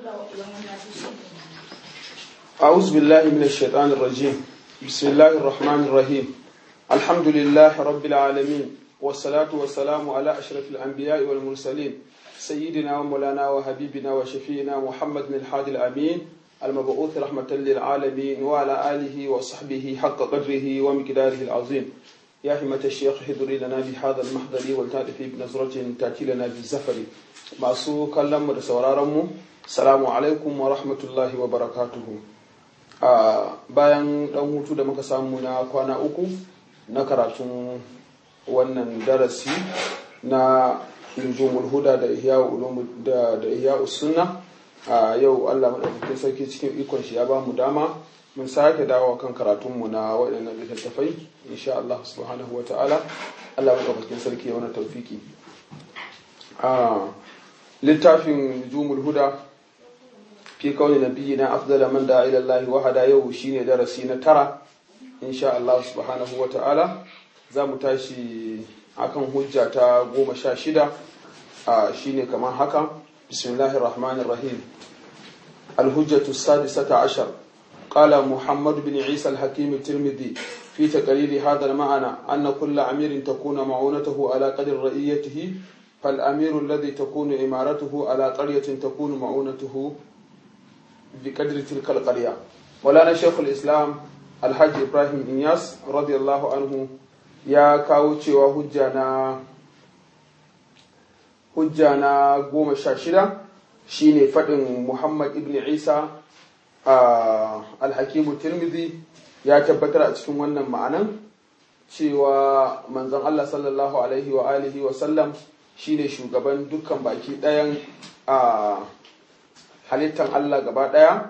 أعوذ بالله من الشيطان الرجيم بسم الله الرحمن الرحيم الحمد لله رب العالمين والصلاة والسلام على أشرف الأنبياء والمرسلين سيدنا ومولانا وحبيبنا وشفينا محمد بن الحادي الأمين المبعوث رحمة للعالمين وعلى آله وصحبه حق قدره ومقداره العظيم يا همة الشيخ حضري لنا بهذا المحضر والتأتي بنظرة تأتي لنا بالزفر masu kallon mu da sauraron mu salamu alaikum wa rahmatullahi wa barakatuhu a bayan dan hutu da muka samu na kwana uku na karatun wannan darasi na nujumul huda da ihya da da ihya sunna a yau Allah madaukakin sarki cikin ikon shi ya ba mu dama mun sake dawo kan karatun mu na waɗannan littattafai insha Allah subhanahu wa ta'ala Allah madaukakin sarki ya wani tawfiki a littafin nujumul huda fi kauni nabiyina afdala man da ila Allah wahada yau shine darasi na tara insha Allah subhanahu wa ta'ala za mu tashi akan hujja ta goma sha shida a shine kamar haka bismillahir rahmanir rahim الهجة السادسة عشر قال محمد بن عيسى الحكيم الترمذي في تقرير هذا المعنى أن كل أمير تكون معونته على قدر رئيته فالأمير الذي تكون إمارته على قرية تكون معونته بقدر تلك القرية مولانا شيخ الإسلام الحاج إبراهيم إنياس رضي الله عنه يا كاوتشي وهجانا هجانا قوم الشاشرة shine faɗin Muhammad ibn Isa a alhakimu Tirmidhi ya tabbatar a cikin wannan ma'anan cewa manzon Allah sallallahu alaihi wa alihi wa sallam shine shugaban dukkan baki ɗayan a halittan Allah gaba ɗaya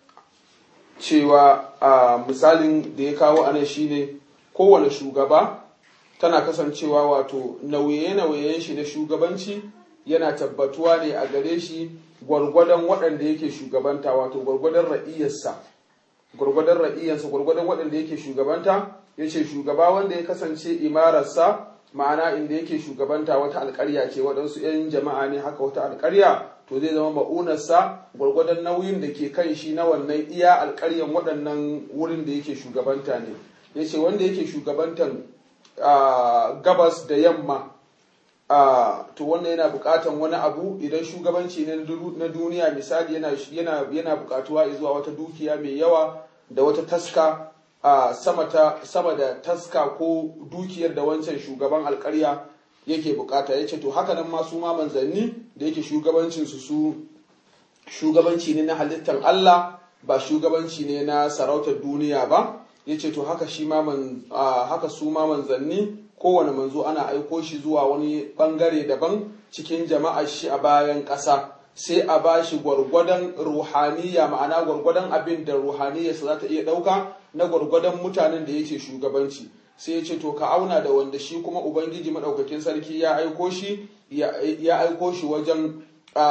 cewa a misalin da ya kawo anan shine kowane shugaba tana kasancewa wato nauye-nauyen shi na shugabanci yana tabbatuwa ne a gare shi gwargwadon waɗanda yake shugabanta wato gwargwadon ra'iyarsa gwargwadon ra'iyarsa gwargwadon waɗanda yake shugabanta ya ce shugaba wanda ya kasance imararsa ma'ana inda yake shugabanta wata alƙarya ce waɗansu 'yan jama'a ne haka wata alƙarya to zai zama ma'unarsa gwargwadon nauyin da ke kan shi na wannan iya alƙaryan waɗannan wurin da yake shugabanta ne ya ce wanda yake shugabantan gabas da yamma Uh, to wannan yana bukatan wani abu idan shugabanci ne na duniya misali yana, yana, yana bukatuwa zuwa wata dukiya mai yawa da wata taska uh, sama, ta, sama da taska ko dukiyar da wancan shugaban alkarya yake bukata ya ce to haka nan masu ma manzanni da yake shugabancinsu su shugabanci ne na halittar Allah ba shugabanci ne na sarautar duniya ba ya ce to haka, shi ma man, uh, haka su ma manzanni kowane manzo ana aiko shi zuwa wani bangare daban cikin jama'ar shi a bayan ƙasa sai a ba shi gwargwadon ruhaniya ma'ana gwargwadon abin da ruhaniyarsa za ta iya ɗauka na gwargwadon mutanen da yake shugabanci sai ya ce to ka auna da wanda shi kuma ubangiji maɗaukakin sarki ya aiko shi ya aiko shi wajen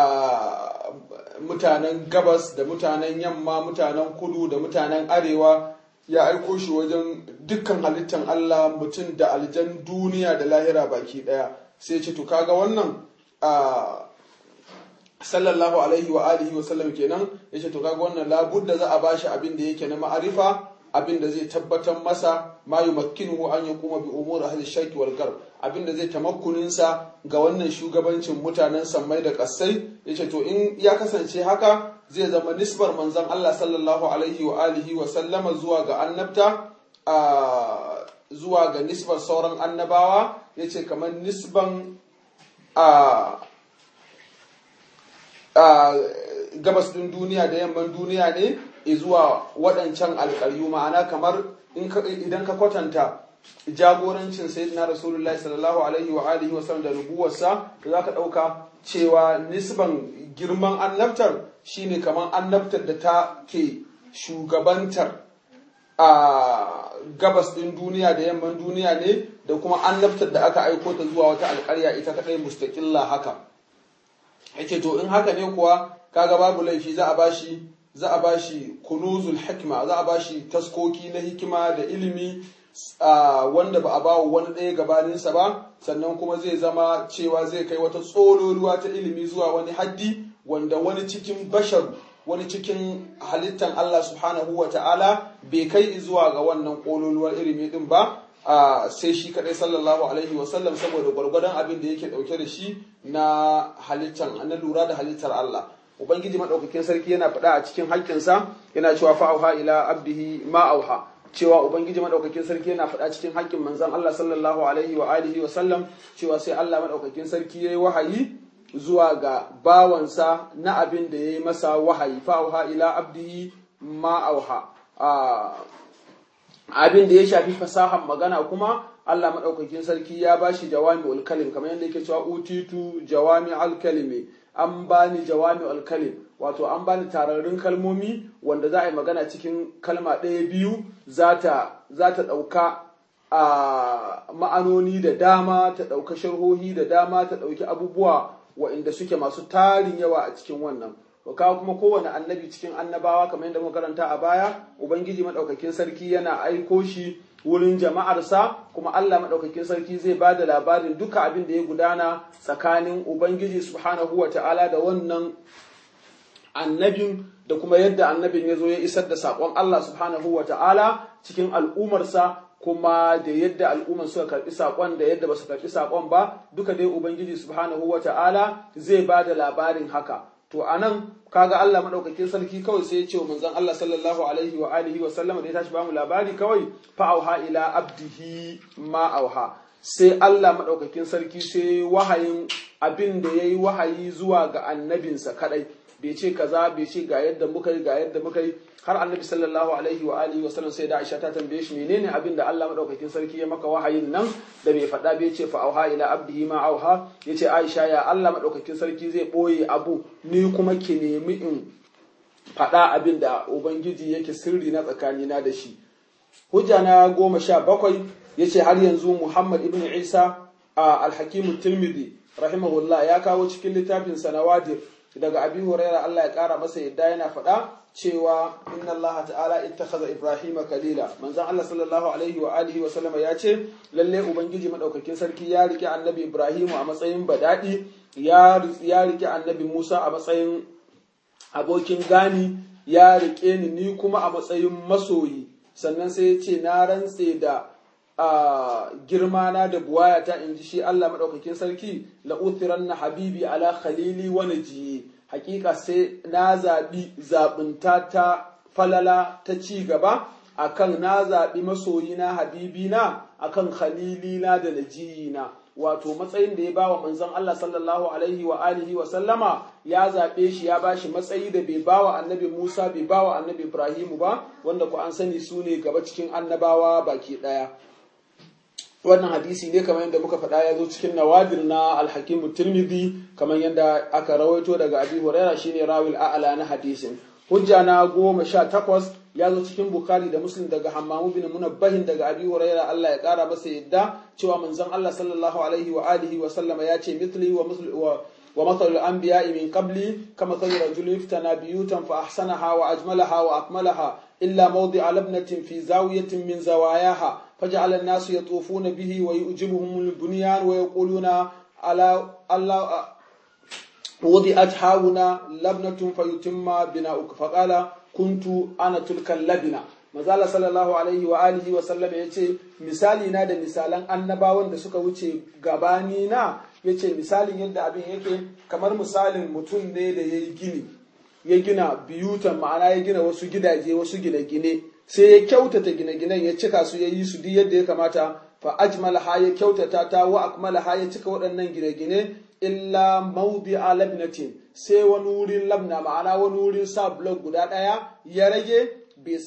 mutanen gabas da mutanen yamma mutanen kudu da mutanen arewa ya aiko shi wajen dukkan halittan Allah mutum da aljan duniya da lahira baki daya sai ce to kaga wannan a sallallahu alaihi wa alihi wa sallam kenan ya ce to kaga wannan labudda za a bashi abin da yake na ma'arifa abin da zai tabbatar masa ma yumakkinuhu an yakuma bi umuri ahli shaki wal garb abin da zai tamakkunin sa ga wannan shugabancin mutanen sammai da kassai yace to in ya kasance haka zai zama nisbar manzon Allah sallallahu alaihi wa alihi wa sallama zuwa ga annabta a zuwa ga nisbar sauran annabawa yace kamar nisban a gabas din duniya da yamman duniya ne zuwa waɗancan alƙaryu ma'ana kamar idan ka kwatanta jagorancin sayyidina rasulullahi sallallahu alaihi wa alihi wa sallam da nubuwarsa da zaka ɗauka cewa nisban girman annabtar shine kamar annabtar da ta ke shugabantar a gabas ɗin duniya da yamman duniya ne da kuma annabtar da aka aiko ta zuwa wata alƙarya ita kaɗai mustaƙilla haka yake to in haka ne kuwa kaga babu laifi za a bashi za a bashi kunuzul hikma za a bashi taskoki na hikima da ilimi wanda ba a bawa wani ɗaya gabaninsa ba sannan kuma zai zama cewa zai kai wata tsololuwa ta ilimi zuwa wani haddi wanda wani cikin bashar wani cikin halittan Allah subhanahu wa ta'ala bai kai zuwa ga wannan kololuwar ilimi din ba sai shi kadai sallallahu alaihi wasallam saboda gwargwadon abin da yake dauke da shi na halittan na lura da halittar Allah ubangiji madaukakin sarki yana faɗa a cikin haƙƙinsa yana cewa fa'auha ila abdihi ma auha cewa ubangiji madaukakin sarki yana faɗa cikin haƙƙin manzon Allah sallallahu alaihi wa alihi wa sallam cewa sai Allah madaukakin sarki yayi wahayi zuwa ga bawansa na abin da yayi masa wahayi fa'auha ila abdihi ma auha abin da ya shafi fasahan magana kuma Allah maɗaukakin sarki ya ba shi jawami alkalim kamar yadda yake cewa utitu jawami alkalimi an bani jawami alkalim wato an bani tararrun kalmomi wanda za a yi magana cikin kalma ɗaya biyu za ta ɗauka a ma'anoni da dama ta ɗauka sharhohi da dama ta ɗauki abubuwa wa'inda suke masu tarin yawa a cikin wannan kawo kuma kowane annabi cikin annabawa kamar yadda muka karanta a baya ubangiji madaukakin sarki yana aiko shi wurin jama'arsa kuma Allah madaukakin sarki zai ba da labarin duka abin da ya gudana tsakanin ubangiji subhanahu wa ta'ala da wannan annabin da kuma yadda annabin ya zo ya isar da saƙon Allah subhanahu wa ta'ala cikin al'umarsa kuma da yadda al'umman suka karɓi saƙon da yadda ba su karɓi saƙon ba duka dai ubangiji subhanahu wa ta'ala zai ba da labarin haka to anan kaga Allah madaukakin sarki kawai sai ya ce wa manzon Allah sallallahu alaihi wa alihi wa sallama da ya tashi bamu labari kawai fa auha ila abdihi ma auha sai Allah madaukakin sarki sai wahayin abin da yayi wahayi zuwa ga annabinsa kadai bai ce kaza bai ce ga yadda muka yi ga yadda muka yi har annabi sallallahu alaihi wa alihi wa sallam sai da Aisha ta tambaye shi menene abin da Allah madaukakin sarki ya maka wahayin nan da bai faɗa bai ce fa auha ila abdihi ma auha yace Aisha ya Allah madaukakin sarki zai boye abu ni kuma ki nemi in faɗa abin da ubangiji yake sirri na tsakanina da shi hujja na goma sha bakwai yace har yanzu Muhammad ibn Isa a al-Hakim tirmidhi rahimahullah ya kawo cikin littafin sanawadir daga abi huraira Allah ya kara masa yadda yana faɗa cewa inna Allah ta'ala ittakhadha Ibrahima kalila manzon Allah sallallahu alaihi wa alihi wa sallama ya ce lalle ubangiji madaukakin sarki ya rike annabi Ibrahimu a matsayin badadi ya ya rike annabi Musa a matsayin abokin gani ya rike ni ni kuma a matsayin masoyi sannan sai ya ce na rantse da a girma na da buwayata in ji shi Allah maɗaukakin sarki la'uthiran na habibi ala khalili wa najiyi hakika sai na zaɓi zaɓinta ta falala ta ci gaba akan na zaɓi masoyina habibina akan khalilina da najiyina wato matsayin da ya bawa manzon Allah sallallahu alaihi wa alihi wa sallama ya zaɓe shi ya bashi matsayi da bai bawa annabi Musa bai bawa annabi Ibrahimu ba wanda ku an sani su ne gaba cikin annabawa baki ɗaya wannan hadisi ne kamar yadda muka faɗa ya zo cikin nawadir na alhakimu tirmidhi kamar yadda aka rawaito daga abi huraira shine rawil a'la na hadisin hujja na goma sha takwas ya zo cikin bukari da muslim daga hammamu bin munabbahin daga abi huraira Allah ya kara masa yadda cewa manzon Allah sallallahu alaihi wa alihi wa sallama ya ce mithli wa wa ومثل الأنبياء من قبلي كمثل رجل افتنى بيوتا فأحسنها وأجملها وأكملها إلا موضع لبنة في زاوية من زواياها فجعل الناس يطوفون به ويؤجبهم البنيان ويقولون على الله وضعت هاهنا لبنة فيتم بناؤك فقال كنت أنا تلك اللبنة mazala sallallahu alaihi wa alihi wa sallam ya ce misali na da misalan annabawan da suka wuce gabani na ya ce misalin yadda abin yake kamar misalin mutum ne da ya yi gini ya gina biyutan ma'ana ya gina wasu gidaje wasu gine-gine sai ya kyautata gine-ginen ya cika su ya yi su duk yadda ya kamata fa ajmalaha ya kyautata ta wa akmalaha ya cika waɗannan gine-gine illa maudi a labnatin sai wani wurin labna ma'ana wani wurin sa blok guda ɗaya ya rage bai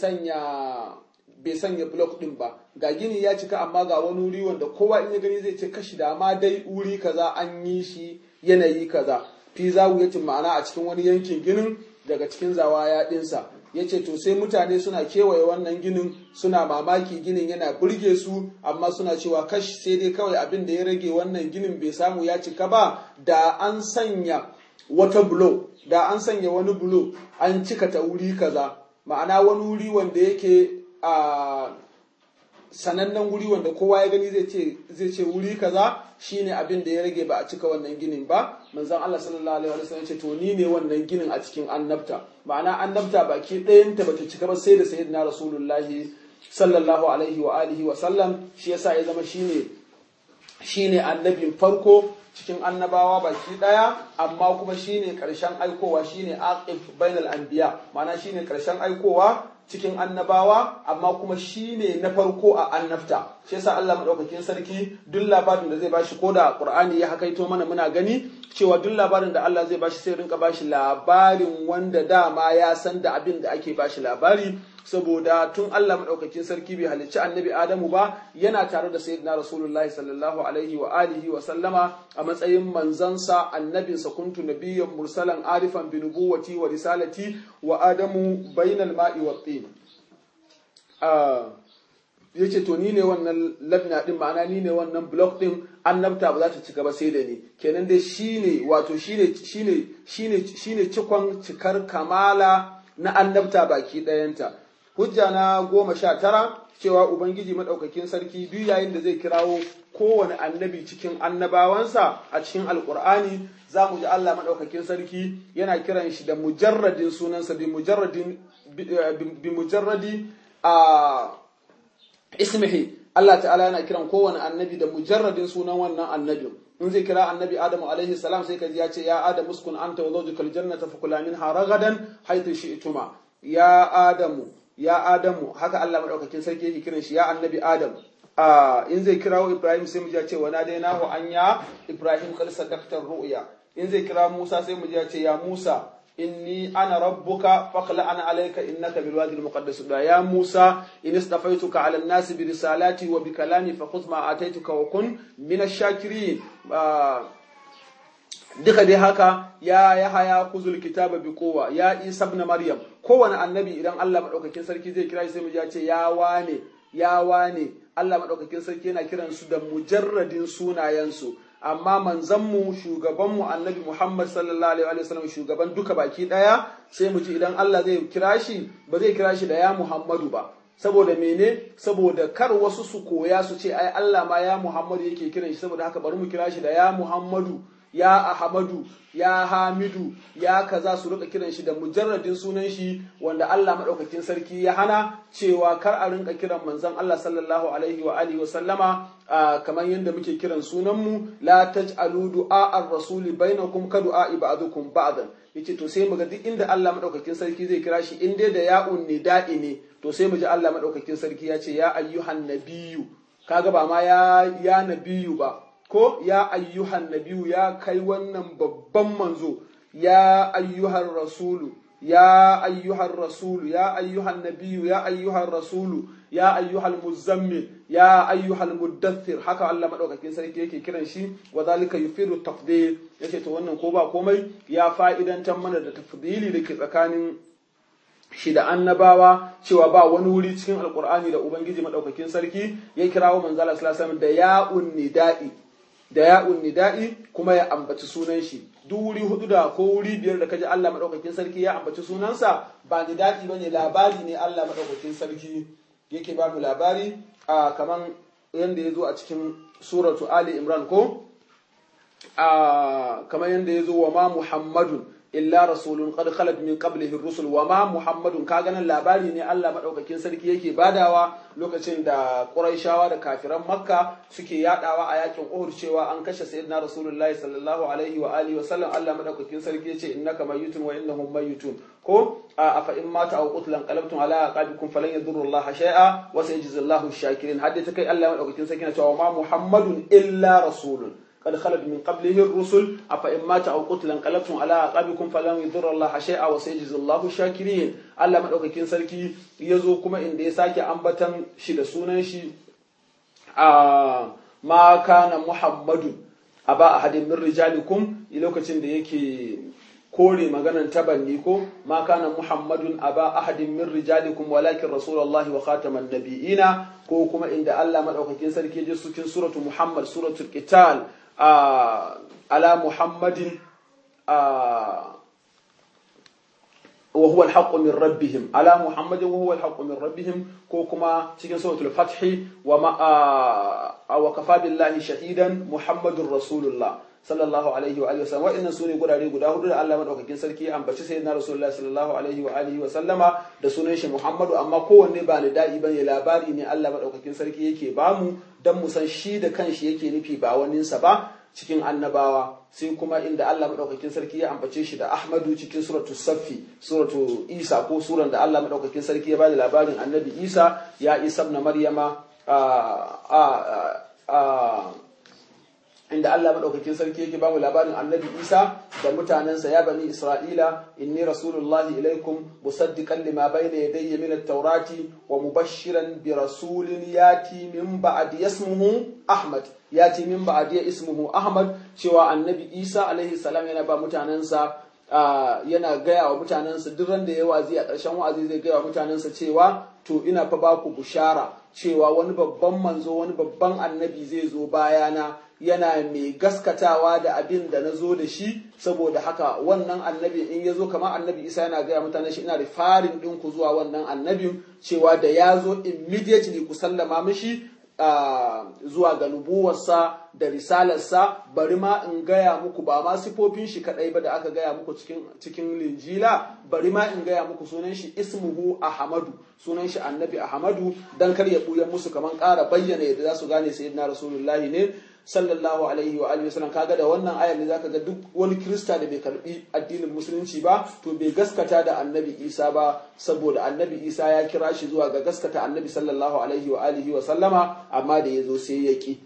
sanya blok ɗin ba ga gini ya cika amma ga wani wuri wanda kowa in ya gani zai ce kashi da ma dai wuri kaza an yi shi yanayi kaza fi zawuyatin ma'ana a cikin wani yankin ginin daga cikin zawaya ɗinsa ya ce to sai mutane suna kewaye wannan ginin suna mamaki ginin yana burge su amma suna cewa kashi sai dai kawai abin da ya rage wannan ginin bai samu ya cika ba da an sanya wata bulo da an sanya wani bulo an cika ta wuri kaza ma'ana wani wuri wanda yake a sanannen wuri wanda kowa ya gani zai ce zai ce wuri kaza shine abin da ya rage ba a cika wannan ginin ba manzon Allah sallallahu alaihi wasallam ce to ni ne wannan ginin a cikin annabta ma'ana annabta baki ɗayanta bata cika ba sai da sayyidina rasulullahi sallallahu alaihi wa alihi wa sallam shi yasa ya zama shine shine annabin farko cikin annabawa baki daya amma kuma shine karshen aikowa shine aqib bainal anbiya ma'ana shine karshen aikowa cikin annabawa amma kuma shine na farko a annabta shi yasa Allah madaukakin sarki duk labarin da zai bashi ko da Qur'ani ya hakaito mana muna gani cewa duk labarin da Allah zai bashi sai rinka bashi labarin wanda dama ya san da abin da ake bashi labari saboda tun Allah madaukakin sarki bai halicci annabi Adamu ba yana tare da sayyidina Rasulullahi sallallahu alaihi wa alihi wa sallama a matsayin manzansa annabinsa kuntu nabiyyan mursalan arifan bi nubuwati wa risalati wa adamu bainal ma'i wa tin yace to ni ne wannan labna din ma'ana ni ne wannan block din annabta ba za ta cika ba sai da ni kenan dai shine wato shine shine shine shine cikon cikar kamala na annabta baki ɗayanta hujja na goma sha tara cewa ubangiji maɗaukakin sarki duk yayin da zai kirawo kowane annabi cikin annabawansa a cikin alkur'ani za mu ji allah maɗaukakin sarki yana kiran shi da mujarradin sunansa bi mujarradin bi mujarradi a ismihi allah ta'ala yana kiran kowane annabi da mujarradin sunan wannan annabin in zai kira annabi adamu alaihi salam sai kaji ya ce ya adam uskun anta wa zawjukal jannata fakula minha ragadan haythu shi'tuma ya adamu ya adamu haka Allah madaukakin sarki yake kiran shi ya annabi adam a in zai kirawo ibrahim sai mu ji ce wa nadainahu an ya ibrahim qad sadaqta ru'ya in zai kira musa sai mu ji ce ya musa inni ana rabbuka faqla ana alayka innaka bil wadi al muqaddas ya musa in istafaituka ala an-nas bi risalati wa bi kalami fakhudh ma ataituka wa kun min ash-shakirin duka dai haka ya ya haya kuzul kitaba bi kowa ya isa ibn maryam kowane annabi idan Allah madaukakin sarki zai kira shi sai mu ji ce ya wane ya wane Allah madaukakin sarki yana kiran su da mujarradin sunayensu amma manzanmu shugabanmu annabi Muhammad sallallahu alaihi wa sallam shugaban duka baki daya sai mu ji idan Allah zai kira shi ba zai kira shi da ya Muhammadu ba saboda mene saboda kar wasu su koya su ce ai Allah ma ya Muhammadu yake kiran shi saboda haka bari mu kira shi da ya Muhammadu ya Ahmadu ya Hamidu ya kaza su rika kiran shi da mujarradin sunan shi wanda Allah madaukakin sarki ya hana cewa kar a rinka kiran manzon Allah sallallahu alaihi wa alihi wa sallama kamar yadda muke kiran sunan mu la taj'alu du'a ar-rasuli bainakum ka du'a ba'dukum ba'dan yace to sai muga duk inda Allah madaukakin sarki zai kira shi in dai da ya'un nida'i ne to sai mu ji Allah madaukakin sarki ya ce ya ayyuhan nabiyyu kaga ba ma ya ya nabiyyu ba ko ya ayyuhan nabiyu ya kai wannan babban manzo ya ayyuhan rasulu ya ayyuhan rasulu ya ayyuhan nabiyu ya ayyuhan rasulu ya ayyuhal muzammil ya ayyuhal muddathir haka Allah madaukakin sarki yake kiran shi wa zalika yufidu tafdil yace to wannan ko ba komai ya fa'idantar mana da tafdili da ke tsakanin shi da annabawa cewa ba wani wuri cikin alkur'ani da ubangiji madaukakin sarki ya kirawo manzala sallallahu alaihi da ya'un nida'i da ya'un nida'i kuma ya ambaci sunan shi duk wuri hudu da ko wuri biyar da kaji Allah madaukakin sarki ya ambaci sunansa ba nida'i bane labari ne Allah madaukakin sarki yake ba mu labari a kaman yanda ya zo a cikin suratu Ali Imran ko a kaman yanda ya zo wa ma Muhammadun illa rasulun qad khalat min qablihi rusul wa ma muhammadun ka ganin labari ne Allah madaukakin sarki yake badawa lokacin da quraishawa da kafiran makka suke yadawa a yakin uhud cewa an kashe sayyidina rasulullahi sallallahu alaihi wa alihi wa sallam Allah madaukakin sarki yace innaka mayyitun wa innahum mayyitun ko afa in mata aw qutlan qalabtum ala aqabikum falan yadurru Allah shay'a wa sayajzillahu ash-shakirin hadda ta kai Allah madaukakin sarki na cewa ma muhammadun illa rasulun قد خلت من قبله الرسل أفإن مات أو قتل انقلبتم على أعقابكم فلن يضر الله شيئا وسيجزي الله الشاكرين الله مدaukakin sarki yazo kuma inda ya sake ambatan shi da sunan shi a ma kana muhammadun aba ahadin min rijalikum lokacin da yake kore maganan tabanni ko ma kana muhammadun aba ahadin min rijalikum walakin rasulullahi wa khataman nabiyina ko kuma inda Allah madaukakin sarki ya je cikin suratu muhammad suratul qital على محمد wa huwa al min rabbihim ala muhammadin wa huwa al min rabbihim ko kuma cikin suratul fathi wa ma wa kafa billahi shahidan muhammadur rasulullah sallallahu alaihi wa alihi wasallam wa'annan sune gurare guda hudu da Allah madaukakin sarki ya ambaci sayyidina rasulullahi sallallahu alaihi wa alihi wa sallama da sunan shi Muhammadu amma kowanne ba da'i bane labari ne Allah madaukakin sarki yake bamu dan mu san shi da kanshi yake nufi ba waninsa ba cikin annabawa sai kuma inda Allah madaukakin sarki ya ambace shi da Ahmadu cikin suratu Saffi suratu Isa ko suran da Allah madaukakin sarki ya bada labarin annabi Isa ya Isa ibn Maryama a inda Allah madaukakin sarki yake bamu labarin Annabi Isa da mutanensa ya bani Isra'ila inni rasulullahi ilaikum musaddiqan lima bayna yadayya min at-taurati wa mubashiran bi rasulin yati min ba'di ismuhu Ahmad yati min ba'di ismuhu Ahmad cewa Annabi Isa alaihi salam yana ba mutanensa yana gaya wa mutanensa duk ran da ya wazi a ƙarshen wa'azi zai gaya wa mutanensa cewa to ina fa baku bushara cewa wani babban manzo wani babban annabi zai zo bayana yana mai gaskatawa da abin da na zo da shi saboda haka wannan annabi in ya zo kamar annabi isa yana gaya mutane shi ina rifarin ɗinku zuwa wannan annabin cewa da ya zo immediately ku sallama mishi zuwa ga nubuwarsa da risalarsa bari ma in gaya muku ba ma sifofin shi kadai ba da aka gaya muku cikin cikin linjila bari ma in gaya muku sunan shi ismuhu ahmadu sunan shi annabi ahmadu dan kar ya buya musu kaman ƙara bayyana yadda za su gane sayyidina rasulullahi ne sallallahu alaihi wa alihi wasallam kaga da wannan ayar ne zaka ga duk wani kirista da bai karbi addinin musulunci ba to bai gaskata da annabi isa ba saboda annabi isa ya kira shi zuwa ga gaskata annabi sallallahu alaihi wa alihi wa sallama amma da yazo sai ya ki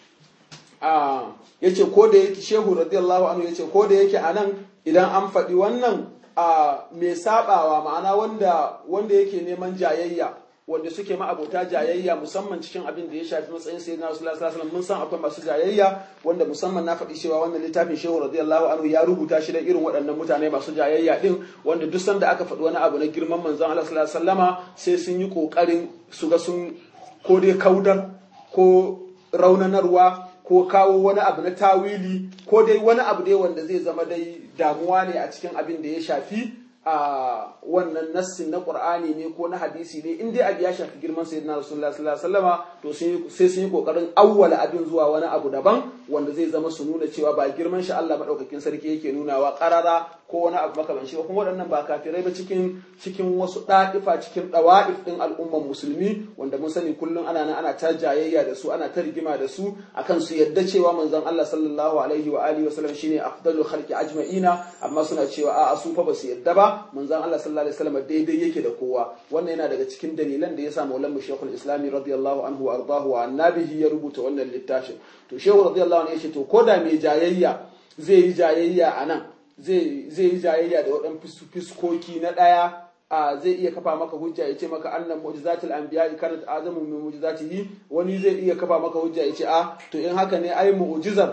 a yace ko da yake shehu radiyallahu anhu yace ko da yake anan idan an faɗi wannan a mai sabawa ma'ana wanda wanda yake neman jayayya wanda suke ma'abota jayayya musamman cikin abin da ya shafi matsayin sayyidina rasulullah sallallahu alaihi wasallam mun san akwai masu jayayya wanda musamman na faɗi cewa wannan littafin shehu radiyallahu anhu ya rubuta shi da irin waɗannan mutane masu jayayya din wanda duk sanda aka faɗi wani abu na girman manzon Allah sallallahu alaihi wasallama sai sun yi kokarin su ga sun ko dai kaudar ko raunanarwa ko kawo wani abu na tawili ko dai wani abu dai wanda zai zama dai damuwa ne a cikin abin da ya shafi a wannan nassin na Qur'ani ne ko na hadisi ne in dai abu ya shafi girman sayyidina Rasulullah sallallahu alaihi wasallama to sai sun yi kokarin awwala abin zuwa wani abu daban wanda zai zama su nuna cewa ba girman shi Allah madaukakin sarki yake nunawa qarara ko wani abu makaman shi kuma waɗannan ba kafirai ba cikin cikin wasu ɗa'ifa cikin ɗawa'if ɗin al'umman musulmi wanda mun sani kullum ana nan ana ta jayayya da su ana ta rigima da su akan su yadda cewa manzon Allah sallallahu alaihi wa alihi wa sallam shine afdalul khalqi ajma'ina amma suna cewa a'a su fa ba su yadda ba manzon Allah sallallahu alaihi wasallam daidai yake da kowa wannan yana daga cikin dalilan da yasa Maulana Sheikhul Islami radiyallahu anhu wa ardahu wa annabihi ya rubuta wannan littafin to Shehu radiyallahu anhu yace to koda mai jayayya zai yi jayayya anan zai zai yi jayayya da waɗan fiskoki na ɗaya a zai iya kafa maka hujja ya ce maka annan mu'jizatul anbiya kanat azamu min mu'jizatihi wani zai iya kafa maka hujja ya ce a to in haka ne ai mu'jizar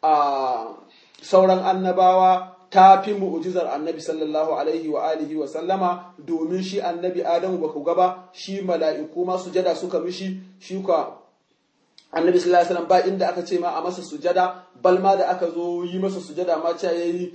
a sauran annabawa ta fi mu'ujizar annabi sallallahu alaihi wa alihi wa sallama domin shi annabi adamu ba ku gaba shi mala'iku ma sujada suka mishi shi ka annabi sallallahu alaihi wasallam ba inda aka ce ma a masa sujada bal ma da aka zo yi masa sujada ma ce yayi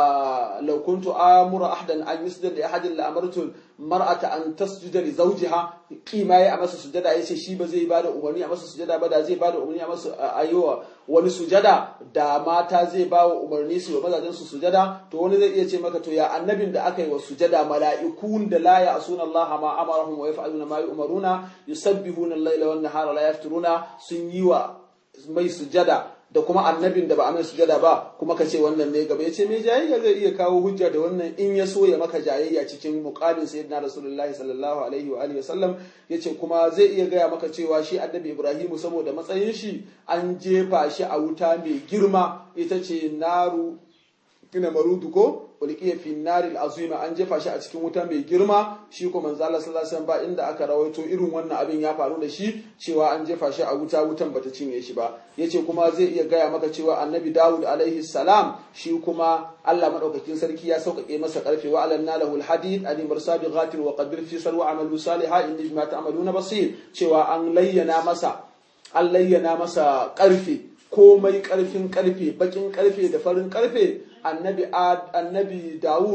law kuntu amura ahdan an yusjada li ahadin la amartu mar'ata an tasjuda li zawjiha kima yayi a masa sujada yace shi ba zai bada umarni a masa sujada ba da zai bada umarni a masa ayyuwa wani sujada da mata zai ba wa umarni su wa mazajen su sujada to wani zai iya ce maka to ya annabin da aka yi wa sujada mala'ikun da la ya'suna Allah ma amarahum wa yaf'aluna ma yu'maruna yusabbihuna al-laila wan nahara la yafturuna sun yi wa mai sujada da kuma annabin da ba a mai sujada ba kuma ka ce wannan ne gaba ya ce mai jayayya zai iya kawo hujja da wannan in ya so ya maka jayayya cikin muqamin sayyidina rasulullahi sallallahu alaihi wa alihi wasallam yace kuma zai iya gaya maka cewa shi annabi ibrahimu saboda matsayin shi an jefa shi a wuta mai girma ita ce naru ina marudu ko ulqiya fi naril azima an jefa shi a cikin wuta mai girma shi ko manzo Allah sallallahu alaihi wasallam ba inda aka rawaito irin wannan abin ya faru da shi cewa an jefa shi a wuta wutan bata cinye shi ba yace kuma zai iya gaya maka cewa annabi Dawud alaihi salam shi kuma Allah madaukakin sarki ya sauƙaƙe masa karfe wa alanna lahu alhadid ali mursabi ghatir wa qadir fi salwa amalu salihah inni bima ta'maluna basir cewa an layyana masa an layyana masa karfe komai karfin karfe bakin karfe da farin karfe annabi annabi Dawud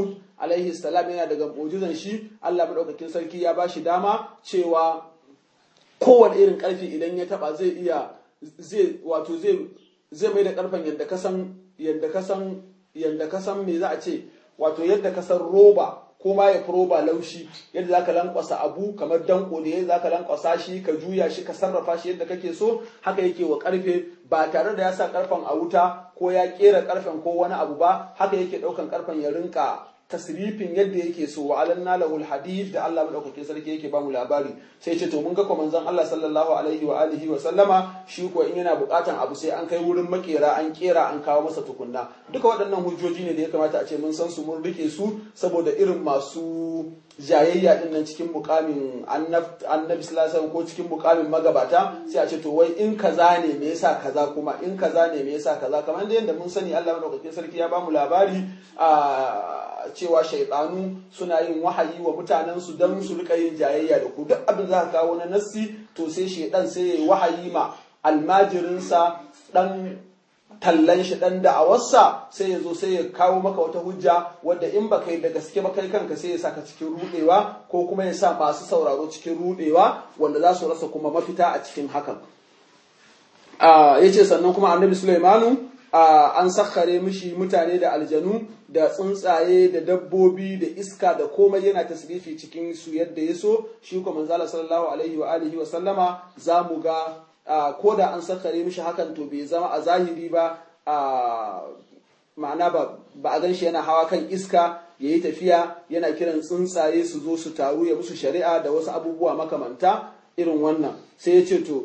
alaihi salam yana daga mu'jizan shi Allah madaukakin sarki ya bashi dama cewa kowane irin karfi idan ya taba zai iya zai wato zai zai mai da karfen yadda ka san yadda ka san yadda ka san me za a ce wato yadda ka san roba ko ma ya fi roba laushi yadda za ka lankwasa abu kamar danko ne za ka lankwasa shi ka juya shi ka sarrafa shi yadda kake so haka yake wa karfe ba tare da ya sa karfen a wuta ko ya kera karfen ko wani abu ba haka yake daukan karfen ya rinka tasrifin yadda yake so wa alanna lahul hadid da Allah madaukakin sarki yake bamu labari sai ce to mun ga manzon Allah sallallahu alaihi wa alihi wa sallama shi ko in yana bukatan abu sai an kai wurin makera an kera an kawo masa tukunna duka waɗannan hujjoji ne da ya kamata a ce mun san su mun rike su saboda irin masu jayayya din nan cikin mukamin annabi sallallahu ko cikin mukamin magabata sai a ce to wai in kaza ne me yasa kaza kuma in kaza ne me yasa kaza kamar da yadda mun sani Allah madaukakin sarki ya bamu labari a cewa shaidanu suna yin wahayi wa mutanen su dan su rika yin jayayya da ku duk abin za ka kawo na nassi to sai shaidan sai ya yi wahayi ma almajirinsa dan tallan shi dan da'awarsa sai ya zo sai ya kawo maka wata hujja wadda in ba kai da gaske ba kai kanka sai ya saka cikin rudewa ko kuma ya sa masu sauraro cikin rudewa wanda za su rasa kuma mafita a cikin hakan ya ce sannan kuma annabi sulaimanu an sakkare mishi mutane da aljanu da tsuntsaye da dabbobi da iska da komai yana tasrifi cikin su yadda ya so shi kuma manzala sallallahu alaihi wa alihi wa sallama za mu ga ko da an sakare mishi hakan to bai zama a zahiri ba ma'ana ba a gan shi yana hawa kan iska ya yi tafiya yana kiran tsuntsaye su zo su taru ya musu shari'a da wasu abubuwa makamanta irin wannan sai ya ce to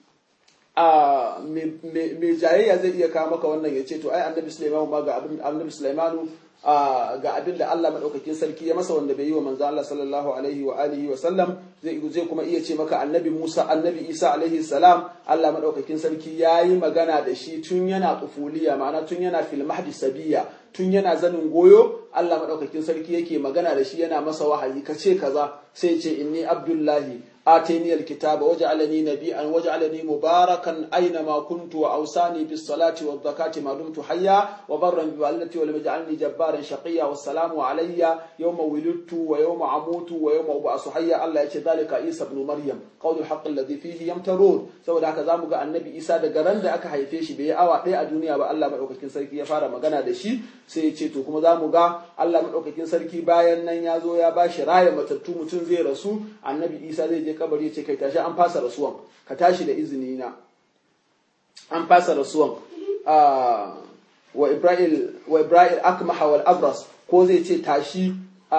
mai jayayya zai iya kawo maka wannan ya ce to ai annabi Sulaimanu ma ga annabi Sulaimanu ga abin da Allah madaukakin sarki ya masa wanda bai yi wa manzo Allah sallallahu alaihi wa alihi wa sallam zai zai kuma iya ce maka annabi Musa annabi Isa alaihi salam Allah madaukakin sarki yayi magana da shi tun yana kufuliya ma'ana tun yana fil mahdi sabiya tun yana zanin goyo Allah madaukakin sarki yake magana da shi yana masa wahayi kace kaza sai ce inni abdullahi آتيني الكتاب وجعلني نبيا وجعلني مباركا أينما كنت وأوصاني بالصلاة والزكاة ما دمت حيا وبرا بوالدتي ولم يجعلني جبارا شقيا والسلام علي يوم ولدت ويوم أموت ويوم أبعث حيا الله يأتي ذلك عيسى بن مريم قول الحق الذي فيه يمترون saboda haka zamu ga annabi Isa daga ran da aka haife shi bai awa ɗaya a duniya ba Allah madaukakin sarki ya fara magana da shi sai ya ce to kuma zamu ga Allah madaukakin sarki bayan nan ya zo ya bashi raya matattu mutum zai rasu annabi Isa zai je kabari ce kai tashi an fasa rasuwan ka tashi da izini na an fasa rasuwan wa ibrahim wa ibrahim akmaha wal abras ko zai ce tashi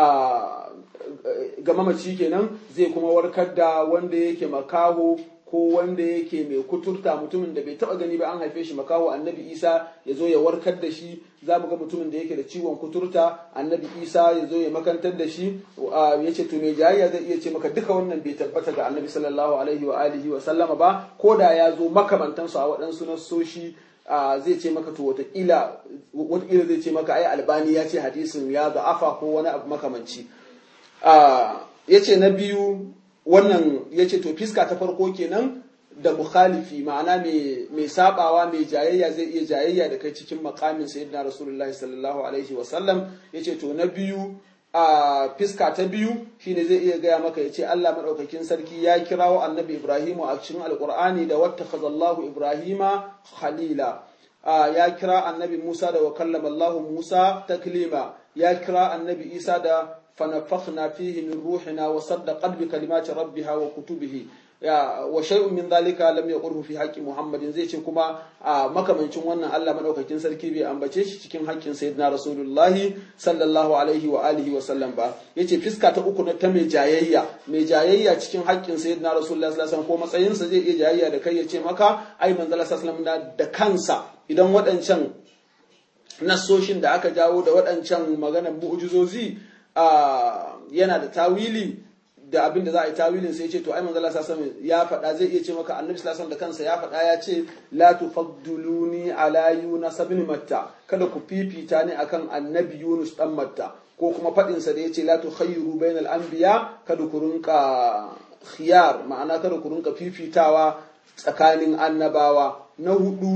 ga mamaci kenan zai kuma warkar da wanda yake makaho ko wanda yake mai kuturta mutumin da bai taba gani ba an haife shi makaho annabi isa ya zo ya warkar da shi za mu ga mutumin da yake da ciwon kuturta annabi isa ya zo ya makantar da shi ya ce to mai jayayya zai iya ce maka duka wannan bai tabbata ga annabi sallallahu alaihi wa alihi wa sallama ba ko da ya zo makamantansu a waɗansu nassoshi zai ce maka to watakila watakila zai ce maka ai albani ya ce hadisin ya da'afa ko wani abu makamanci ya ce na biyu wannan ya ce to fiska ta farko kenan da mukhalifi ma'ana mai sabawa mai jayayya zai iya jayayya da kai cikin makamin sayyidina rasulullah sallallahu alaihi wasallam ya ce to na biyu a fiska ta biyu shine zai iya gaya maka ya ce Allah maɗaukakin sarki ya kirawo annabi Ibrahimu a cikin alƙur'ani da wata khazallahu Ibrahima khalila ya kira annabi Musa da wa kallama Allah Musa taklima ya kira annabi Isa da فنفخنا فيه من روحنا وصدقت بكلمات ربها وكتبه wa shay'un min zalika lam yaqurhu fi haqqi muhammadin zai ce kuma a makamancin wannan Allah madaukakin sarki bai ambace shi cikin haƙƙin sayyidina rasulullahi sallallahu alaihi wa alihi wa sallam ba yace fiska ta uku na ta mai jayayya mai jayayya cikin haƙƙin sayyidina rasulullahi sallallahu alaihi wasallam ko matsayin sa zai iya jayayya da kai yace maka ai manzo sallallahu alaihi da kansa idan waɗancan nassoshin da aka jawo da waɗancan maganar mu'jizozi yana da tawili da abin da za a yi tawilin sai ce to ai manzo Allah sallallahu ya faɗa zai iya ce maka annabi sallallahu da kansa ya faɗa ya ce la tufadduluni ala yunus ibn matta kada ku fifita ni akan annabi yunus dan matta ko kuma faɗin sa da yace la tukhayyiru bainal anbiya kada ku rinka khiyar ma'ana kada ku rinka fifitawa tsakanin annabawa na hudu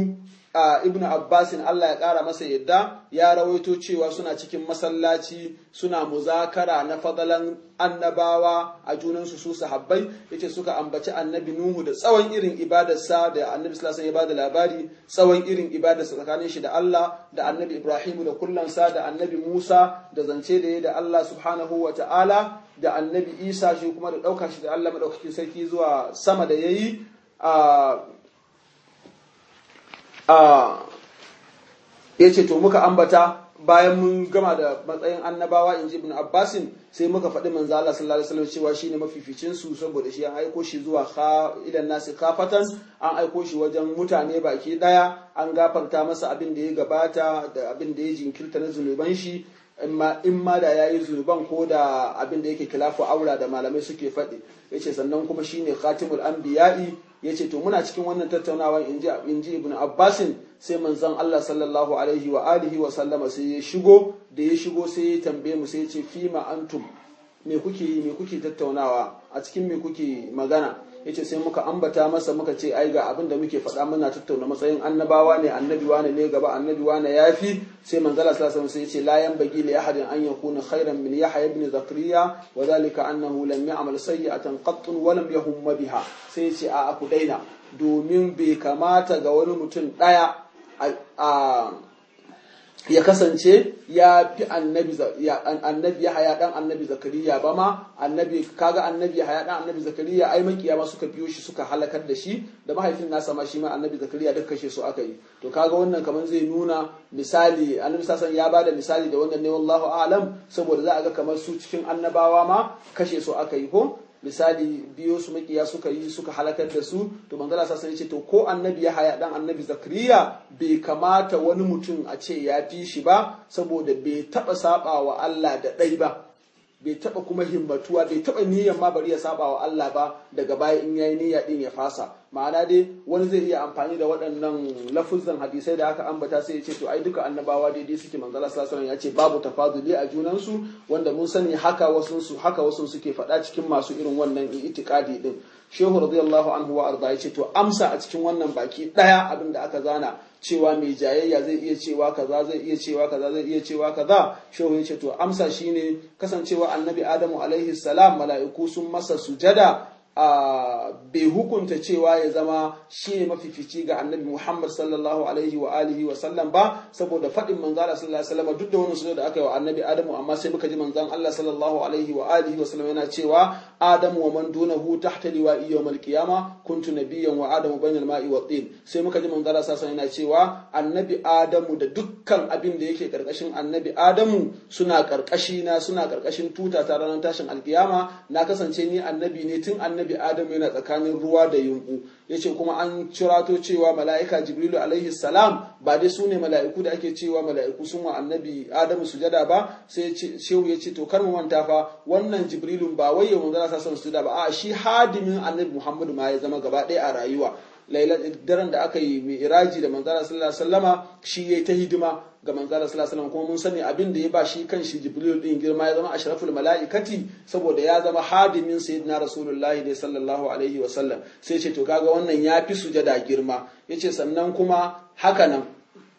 ibn abbasin Allah ya ƙara masa yadda ya rawaito cewa suna cikin masallaci suna muzakara na fadalan annabawa a junansu su sahabbai yace suka ambaci annabi nuhu da tsawon irin ibadarsa da annabi sallallahu alaihi ya bada labari tsawon irin ibadarsa tsakanin shi da Allah da annabi ibrahimu da kullansa da annabi musa da zance da ya da Allah subhanahu wa ta'ala da annabi isa shi kuma da ɗauka shi da Allah madaukakin sarki zuwa sama da yayi a ya ce to muka ambata bayan mun gama da matsayin annabawa in ji ibn abbasin sai muka faɗi manzo Allah sallallahu alaihi wasallam cewa shine mafificin su saboda shi an aiko shi zuwa idan nasi kafatan an aiko shi wajen mutane baki daya an gafarta masa abin da ya gabata da abin da ya jinkirta na zunuban shi in ma da yayi zunuban ko da abin da yake kilafu aura da malamai suke faɗi yace sannan kuma shine khatimul anbiya'i yace to muna cikin wannan tattaunawa inji inji ibn abbasin sai manzon Allah sallallahu alaihi wa alihi wa sallama sai ya shigo da ya shigo sai ya tambaye mu sai ya ce fima antum me kuke yi me kuke tattaunawa a cikin me kuke magana yace sai muka ambata masa muka ce ai ga abin da muke faɗa muna tattauna matsayin annabawa ne annabi wane ne gaba annabi wane yafi sai manzala sallallahu alaihi sai yace la yanbaghi li ahadin an yakuna khairan min yahya ibn zakariya wa dhalika annahu lam ya'mal sayyi'atan qatt wa lam yahum biha sai yace a ku daina domin bai kamata ga wani mutum daya a ya kasance ya fi annabi annabi ya haya dan annabi zakariya ba ma annabi kaga annabi ya haya dan annabi zakariya ai makiya ma suka biyo shi suka halakar da shi da mahaifin nasa ma shi ma annabi zakariya duk kashe su aka yi to kaga wannan kaman zai nuna misali annabi sasan ya bada misali da wannan ne wallahu a'lam saboda za a ga kamar su cikin annabawa ma kashe su aka yi ko misali biyo su makiya suka yi suka halakar da su to manzala sa sai ce to ko annabi ya haya dan annabi zakariya bai kamata wani mutum a ce ya fi shi ba saboda bai taba saba wa Allah da ɗai ba bai taba kuma himmatuwa bai taba niyyar ma bari ya saba wa Allah ba daga baya in yayi niyya din ya fasa ma'ana dai wani zai iya amfani da waɗannan lafuzan hadisai da aka ambata sai ya ce to ai duka annabawa daidai suke manzala sallallahu alaihi ya ce babu tafaduli a junan su wanda mun sani haka wasu su haka wasu suke faɗa cikin masu irin wannan itikadi din shehu radiyallahu anhu wa arda ya ce to amsa a cikin wannan baki ɗaya abin da aka zana cewa mai jayayya zai iya cewa kaza zai iya cewa kaza zai iya cewa kaza shehu ya ce to amsa shine kasancewa annabi adamu alaihi salam mala'iku sun masa sujada a bai hukunta cewa ya zama shi ne mafifici ga annabi Muhammad sallallahu alaihi wa alihi wa sallam ba saboda faɗin manzo Allah sallallahu alaihi wasallam duk da wannan sujada da aka yi wa annabi Adamu amma sai muka ji manzon Allah sallallahu alaihi wa alihi wa sallam yana cewa Adamu wa man dunahu tahta liwa'i yawmal qiyama kuntu nabiyyan wa Adamu bainal ma'i wa tin sai muka ji manzo Allah sallallahu alaihi yana cewa annabi Adamu da dukkan abin da yake karkashin annabi Adamu suna karkashi na suna karkashin tuta ta ranar tashin alkiyama na kasance ni annabi ne tun annabi Adamu yana tsakanin ruwa da yunku yace kuma an cirato cewa mala'ika Jibrilu alaihi salam ba dai su ne mala'iku da ake cewa mala'iku sun wa annabi Adamu sujada ba sai shehu ya ce to kar mu manta fa wannan Jibrilun ba wai ya manzara sa sujada ba a shi hadimin annabi Muhammadu ma ya zama gaba ɗaya a rayuwa daren da aka yi mi'raji da manzara sallallahu alaihi wasallama shi yayi ta hidima ga manzara sallallahu alaihi wasallam kuma mun sani abin da ya ba shi kan shi jibril din girma ya zama ashraful malaikati saboda ya zama hadimin sayyidina rasulullahi ne sallallahu alaihi wasallam sai ce to kaga wannan ya fi sujada girma yace sannan kuma haka nan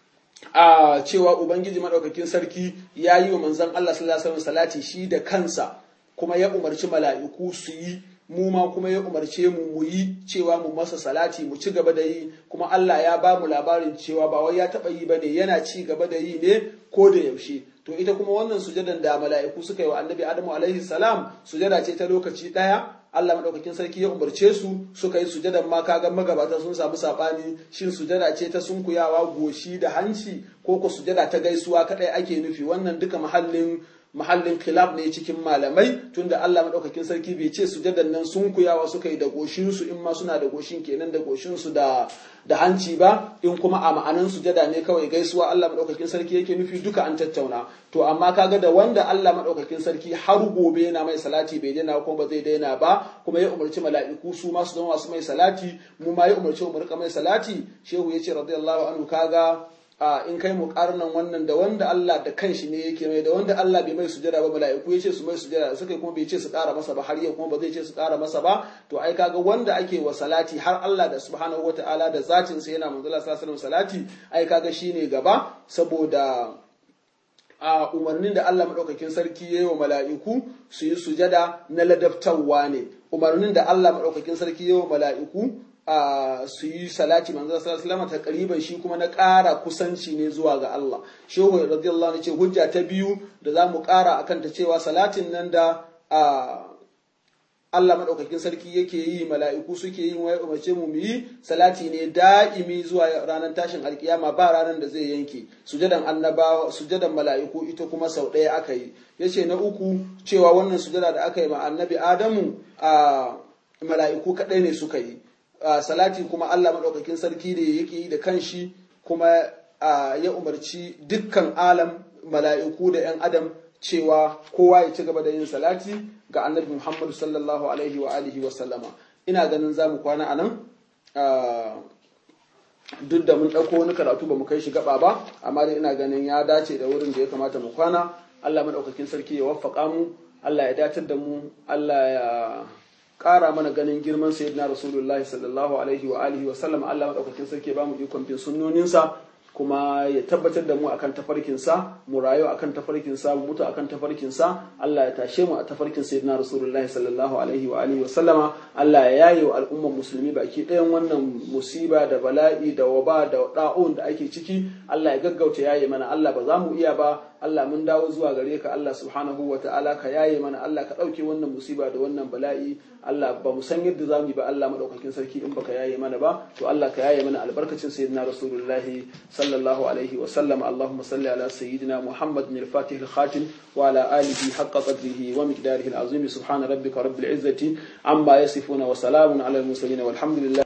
a cewa ubangiji madaukakin sarki ya yi wa manzon Allah sallallahu alaihi wasallam salati shi da kansa kuma ya umarci mala'iku su yi mu ma kuma ya umarce mu mu yi cewa mu masa salati mu ci gaba da yi kuma Allah ya ba mu labarin cewa ba wai ya taba yi bane yana ci gaba da yi ne ko da yaushe to ita kuma wannan sujadan da mala'iku suka yi wa annabi Adamu alaihi salam sujada ce ta lokaci daya Allah madaukakin sarki ya umarce su suka yi sujadan ma kaga magabata sun samu sabani shin sujada ce ta sunkuyawa goshi da hanci ko ko sujada ta gaisuwa kadai ake nufi wannan duka mahallin mahallin khilaf ne cikin malamai tunda Allah madaukakin sarki bai ce sujadan nan sun kuyawa suka yi da goshin su in ma suna da goshin kenan da goshin su da da hanci ba in kuma a ma'anan sujada ne kawai gaisuwa Allah madaukakin sarki yake nufi duka an tattauna to amma kaga da wanda Allah madaukakin sarki har gobe yana mai salati bai daina ko ba zai daina ba kuma ya umarci mala'iku su ma su zama masu mai salati mu ma ya umarci mu rika mai salati shehu yace radiyallahu anhu kaga in kai muƙarnan wannan da wanda Allah da kanshi ne yake mai da wanda Allah bai mai sujada ba mala'iku ya ce su mai sujada suka kuma bai ce su ƙara masa ba har yau kuma ba zai ce su ƙara masa ba to ai kaga wanda ake wa salati har Allah da subhanahu wataala da zatin sa yana manzo Allah sallallahu alaihi salati ai kaga shine gaba saboda a umarnin da Allah maɗaukakin sarki ya yi wa mala'iku su yi sujada na ladabtarwa ne umarnin da Allah maɗaukakin sarki ya yi wa mala'iku su yi salati manzo sallallahu alaihi ta kariban shi kuma na ƙara kusanci ne zuwa ga Allah shehu radiyallahu anhu ce hujja ta biyu da za mu ƙara akan ta cewa salatin nan da Allah maɗaukakin sarki yake yi mala'iku suke yin wai umarce mu yi salati ne da'imi zuwa ranar tashin alkiyama ba ranar da zai yanke sujadan annabawa sujadan mala'iku ita kuma sau ɗaya aka yi yace na uku cewa wannan sujada da aka yi ma annabi Adamu a mala'iku kaɗai ne suka yi salati kuma Allah maɗaukakin sarki da yake yi da kanshi kuma ya umarci dukkan alam mala'iku da ‘yan adam cewa kowa ya ci gaba da yin salati ga annabi Muhammadu sallallahu alaihi wa alihi wa sallama ina ganin za mu kwana a nan duk da mun ɗauko wani karatu ba mu kai shi gaba ba amma dai ina ganin ya dace da wurin da ya kamata mu kwana Allah maɗaukakin sarki ya waffaka mu Allah ya datar da mu Allah ya ƙara mana ganin girman sayyidina rasulullahi sallallahu alaihi wa alihi wa sallam Allah maɗaukakin sarki ya ba mu ikon bin sunnoninsa kuma ya tabbatar da mu akan tafarkinsa mu rayu akan tafarkinsa mu mutu akan tafarkinsa Allah ya tashe mu a tafarkin sayyidina Rasulullah sallallahu alaihi wa alihi wa sallama Allah ya yaye wa al'umman musulmi baki ɗayan wannan musiba da bala'i da waba da da'un da ake ciki Allah ya gaggauta yaye mana Allah ba za mu iya ba Allah mun dawo zuwa gare ka Allah subhanahu wa ta'ala ka yaye mana Allah ka ɗauke wannan musiba da wannan bala'i Allah ba mu san yadda za mu yi ba Allah madaukakin sarki in baka yaye mana ba to Allah ka yaye mana albarkacin sayyidina rasulullahi sallallahu alaihi wa sallam Allahumma salli ala sayyidina Muhammadin al-Fatih al-Khatim wa ala alihi haqqa qadrihi wa miqdarihi al-azim subhana rabbika rabbil izzati amma yasifuna wa salamun ala al-mursalin walhamdulillah